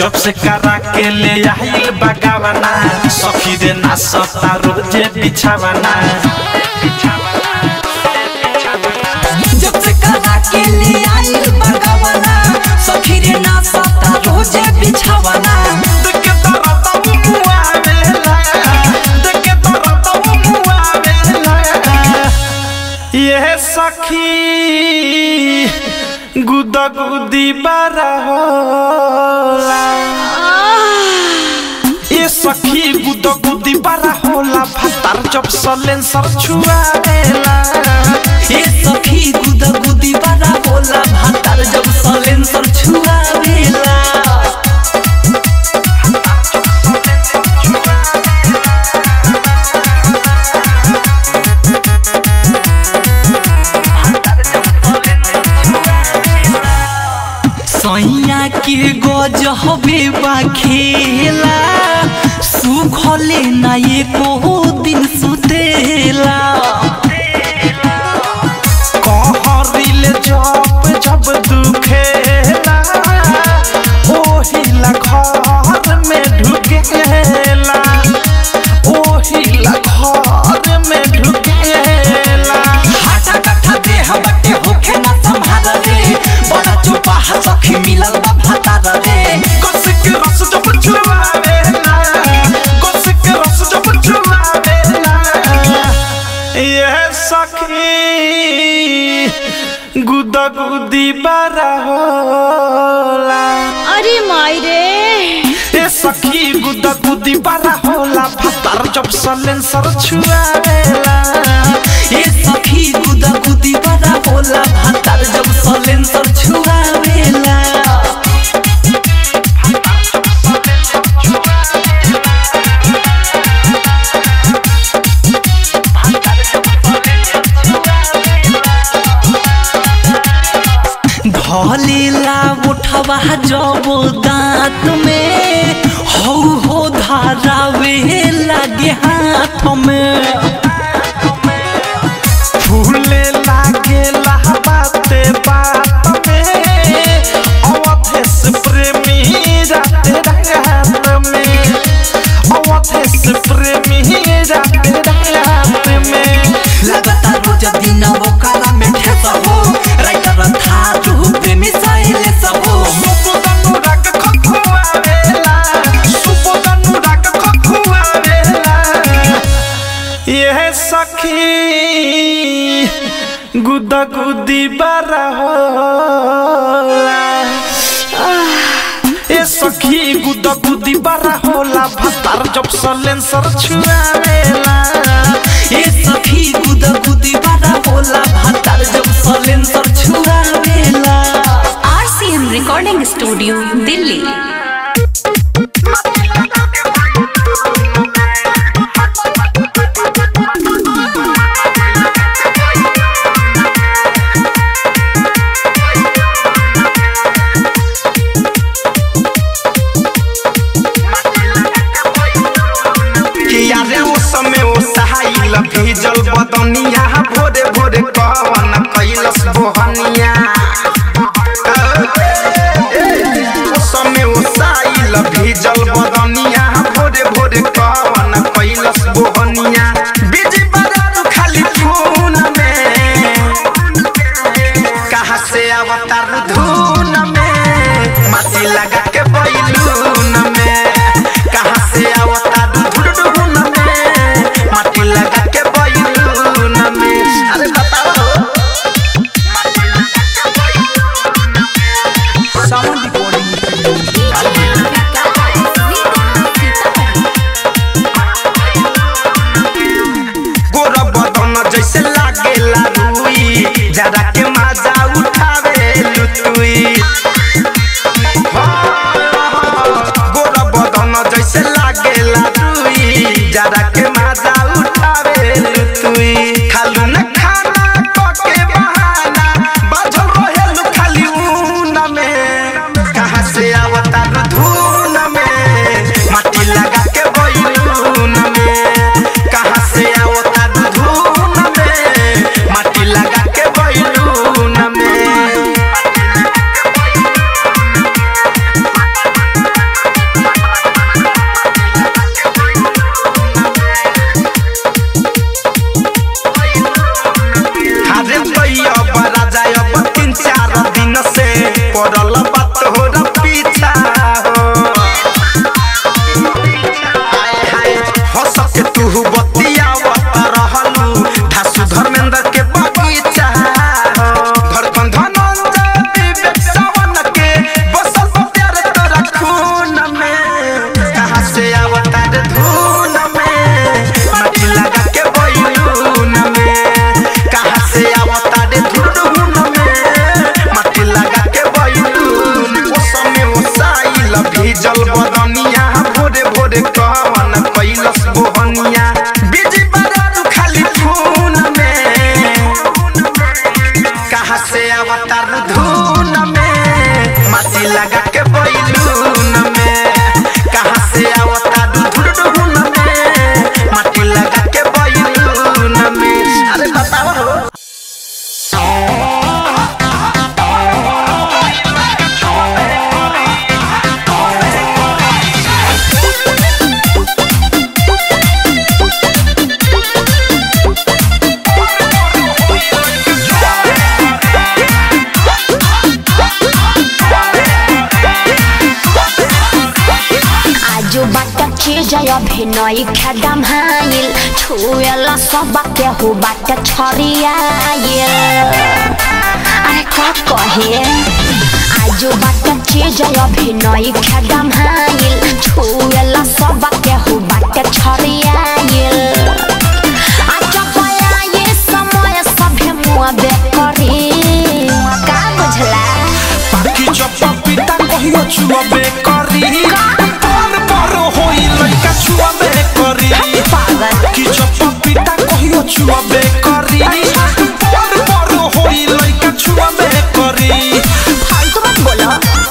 जब से करा के ले आइल बगावना सखी रे ना सता रोजे बिछावना जब से करा के ले आइल बगवना सखी रे ना सता रोजे बिछावना देखे दरद मुआवेला देखे दरद मुआवेला ये सखी गुदा गुदी बारा होला ये सखी गुदा गुदी बारा होला भातार जब सलेंसर छुआवेला ए सखी गुदा गुदी बड़ा होला भातार जब सलेंसर छुआवेला सैया के गज हबे बा खेला सुखले ना एको दिन सुतेला कहरिल जब जब दुखेला ओहिला घर में ढुकेला ओहिला घर में ढुकेला हाटा कट्ठा देह बटे होखे ना संभाल रे बड़ा चुपा सखी मिलल बा भातार रे कस के रस जब छुआवेला कस के रस जब छुआवेला ये सखी गुदा गुदी बारा होला अरे माई रे ए सखी गुदा गुदी बारा होला भातार जब सलेंसर छुआवेला ए सखी गुदा गुदी बड़ा होला भातार जब सलेंसर छुआवेला धलेला उठवा जब दांत में हौ हो धारावे लागे हाथ में फूले लागेला बाते बात में अवधेश प्रेमी राते रात में अवधेश प्रेमी राते रात में लगता रोज दिन वो काला में ठेस हो राइटर था तू प्रेमी साइले सब हो सुबोधनु राग खखुआवेला सुबोधनु राग खखुआवेला यह सखी गुदा गुदी बारा होला ए सखी गुदा गुदी बारा होला भातार जब सलेंसर छुआवेला ए सखी गुदा गुदी बड़ा होला भातार जब सलेंसर छुआवेला आरसीएम रिकॉर्डिंग स्टूडियो दिल्ली कि यारे ओ समय ओ सहाइल भीजल बदनिया भोरे भोरे कह अभिनय खेदम हाइल छुएला सब के हो बाट छरियाइल अरे का कहे आजो बाट चीज अभिनय खेदम हाइल छुएला सब के हो बाट छरियाइल आज पया ये समय सभे मुआ बेकरी का बुझला पाखी चप्पा पिता कहियो छुअबे करी पर पर होई लइका छुअबे करी पागल पाखी चप्पा पिता कहियो छुअबे करी पर पर होई लइका छुअबे करी फालतू मत बोलो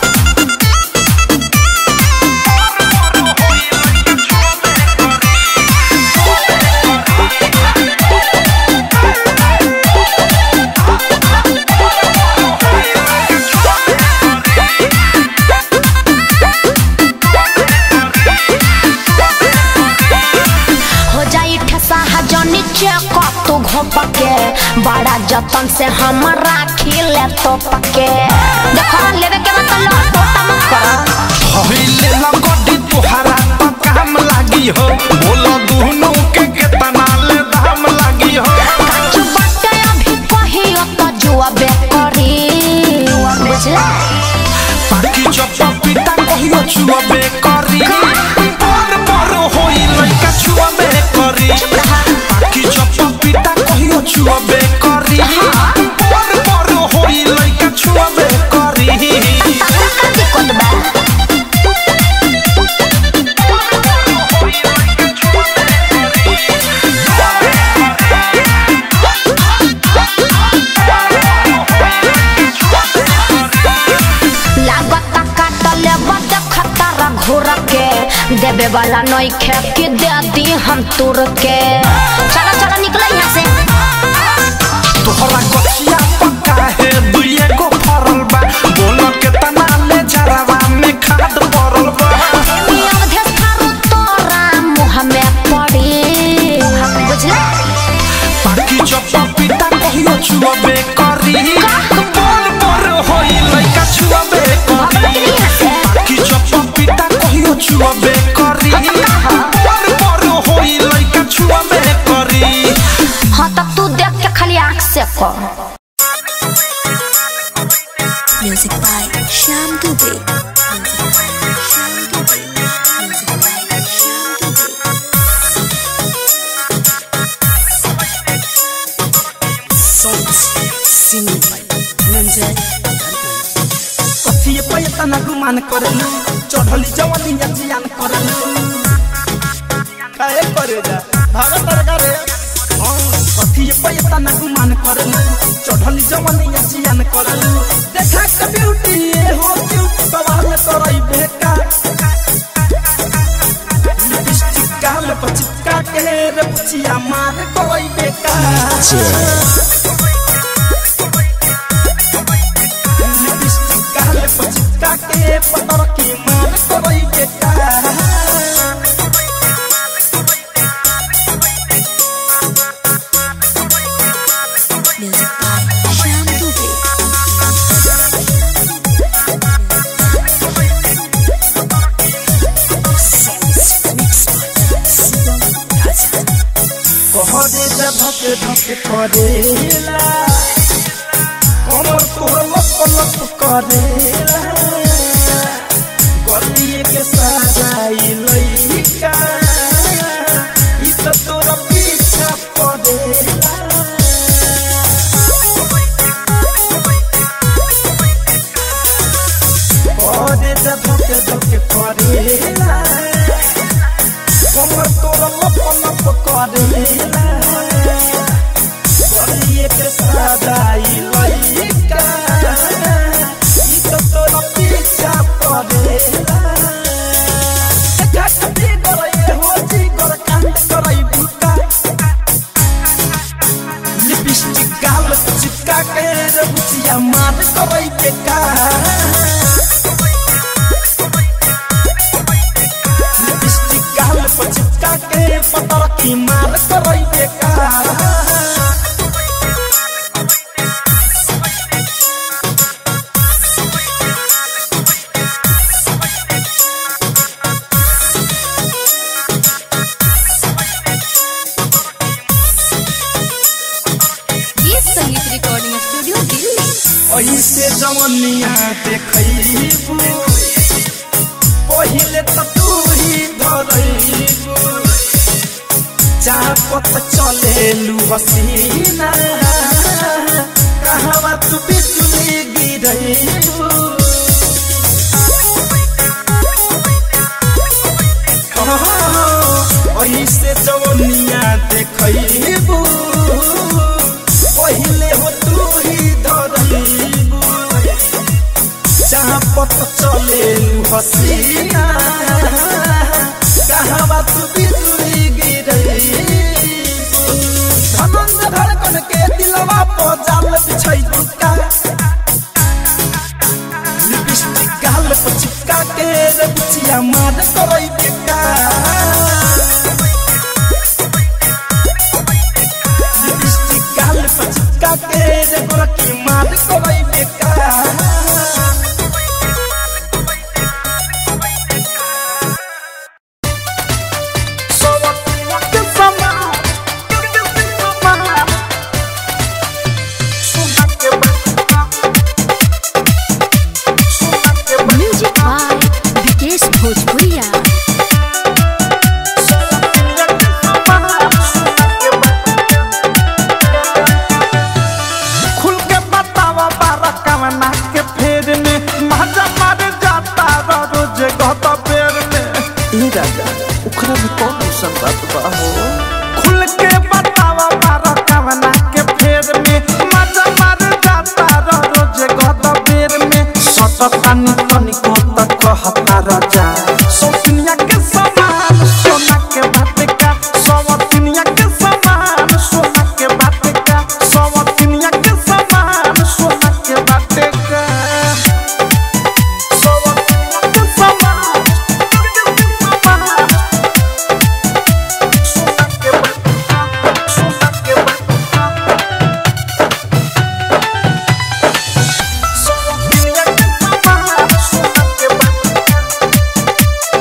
हो जाई ठसा हजनी चेक तू घोप के बड़ा जतन से हम राखी ले तो पके देखो लेवे के मतलब टोटा मत करो होइले लगडी तोहरा त काम लागी हो बोलो दुनु के केतना ले दाम लागी हो काचू बटे अभी कहियो तो जुआ बेकरी बुझला पाखी चप्पा पिता कहियो छुअबे करी पर पर होई लइका छुअबे करी पाखी चप्पा पिता कहियो छुअबे करी पर पर होई लइका छुअबे करी तगड़ा का दिक्कत बा लागत काटल बद खतरा घोर के देवे वाला नई खे के दे दी हम तुर के चलो चलो निकलो यहाँ से तोहरा कचिया पक्का है दुइए गो फरल बा बोलो केतना ले जरावा में खाद पड़ल बा मी अवधे थारू तोरा मुँह में पड़ी बुझला पाखी चप्पा पिता कहियो छुअबे करी पर पर होई लइका छुअबे करी यहाँ से पाखी चप्पा पिता कहियो छुअबे करी पर पर होई लइका छुअबे करी हाँ तब तू देख के खाली आँख से कर Music by Shyam Dubey. Music by Shyam Dubey. Music by Shyam Dubey. songs singing by Nanjay कथिए पे तना गुमान करलू चढ़ली जवानी या जियान करलू काहे करे जा भागत तरका रे कथिए पे तना गुमान करलू चढ़ली जवानी या जियान करलू देखा के ब्यूटी ये हो क्यूट सवाल करई बेका लिपस्टिक गाल पर चिपका के रे पुचिया मार करई बेका लिपस्टिक गाल पर चिपका के पतर की मार करई बेका Music by Shyam Dubey. songs mixed by Sivam Raja कहरे जा धके धके करेला कमर तोर लप लप करेला गलिए के सजाई लइका ई त तोर पीछा पड़ेला कहरे जा धके धके करेला कमर तोर लप लप करेला गलिए के सदाई लइका ई त तोर पीछा पड़ेला घाट भी गरई हो जी गर कांड करई बुका लिपस्टिक गाल चिपका के रे बुचिया मार करई बेका लिपस्टिक गाल पर चिपका के पतर की मार करई बेकार ऐसे जवनिया देखैबू पहिले त तू ही धरैबू चापत चलेलू हसीना कहवा तू बिजुली गिरैबू ऐसे जवनिया देखैबू पहिले हो तू ही धरैबू चापत चलेलू हसीना कहवा तू बिजुली गिरैबू धनंद धड़कन के दिलवा पर जाल बिछै दुका लिपस्टिक गाल पर चिपका के रे बुचिया मार करै बेका लिपस्टिक गाल पर चिपका के रे गोरकी मार करै बेका म्यूजिक बाय विकेश भोजपुरिया खुल के बतावा बारा कवना के फेर में मजा मार जाता रो रोज गत पेर में ए राजा ओकरा में कौन ऐसा बात बा हो खुल के बतावा बारा कवना के फेर में मजा मार जाता रो रोज गत पेर में सत तनी तनी को तक कहता राजा सोनिया के समान सोना के बात का सवतिनिया के समान सोना के बात का सवतिनिया के समान सोना के बात का सवतिनिया के समान सोना के बात का सोना के बात का सवतिनिया के समान सोना के बात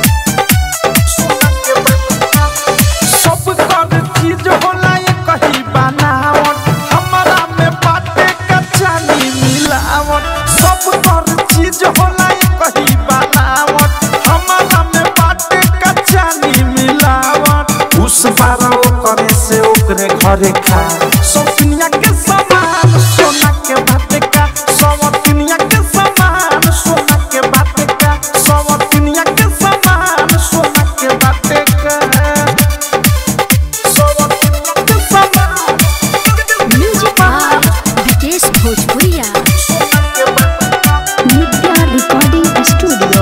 सब कर चीज होला ये कही बनावट हमारा में बाटे कचानी मिलावट सब कर चीज होला ये कही बनावट हमारा में बाटे कचानी मिलावट उस बार करे से ओकरे घरे खा सोनिया के समान सोना के बाटे का सवतिनिया के समान सोना के बाटे का सवतिनिया के समान सोना के बाटे का सवतिनिया के समान म्यूजिक बाय विकेश भोजपुरिया सोना के बाटे का नित्या रिकॉर्डिंग स्टूडियो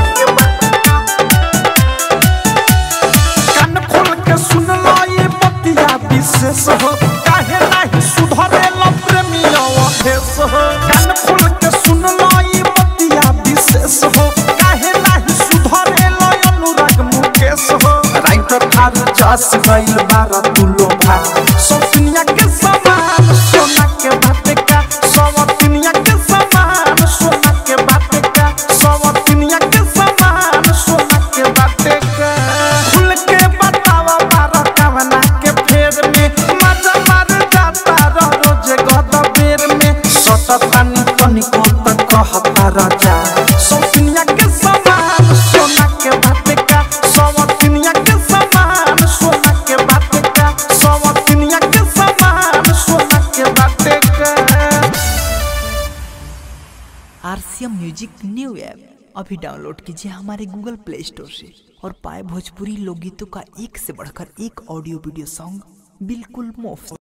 कान खोल के सुन लो ये बतिया विशेष हो काहे नहीं सुधरे लो प्रेमी अवधेश हो कान खोल के सुन लो ये बतिया विशेष हो काहे नहीं सुधरे लो अनुराग मुकेश हो राइटर थार जस गइल बारा तुलो भा सोनिया के समान सोना के बात का सवतिनिया के समान सोना के बात का सवतिनिया के समान सोना के बात का खुल के बतावा बारा कवना के फेर में मजा मार जाता रो रोज गद बेर में सत तनी तनी को तक कहता राजा सोनिया के समान सोना के बात का सवतिनिया के समान सोना के बात का सवतिनिया के समान सोना के बात का आरसीएम म्यूजिक न्यू ऐप अभी डाउनलोड कीजिए हमारे गूगल प्ले स्टोर से और पाए भोजपुरी लोकगीतों का एक से बढ़कर एक ऑडियो वीडियो सॉन्ग बिल्कुल मुफ्त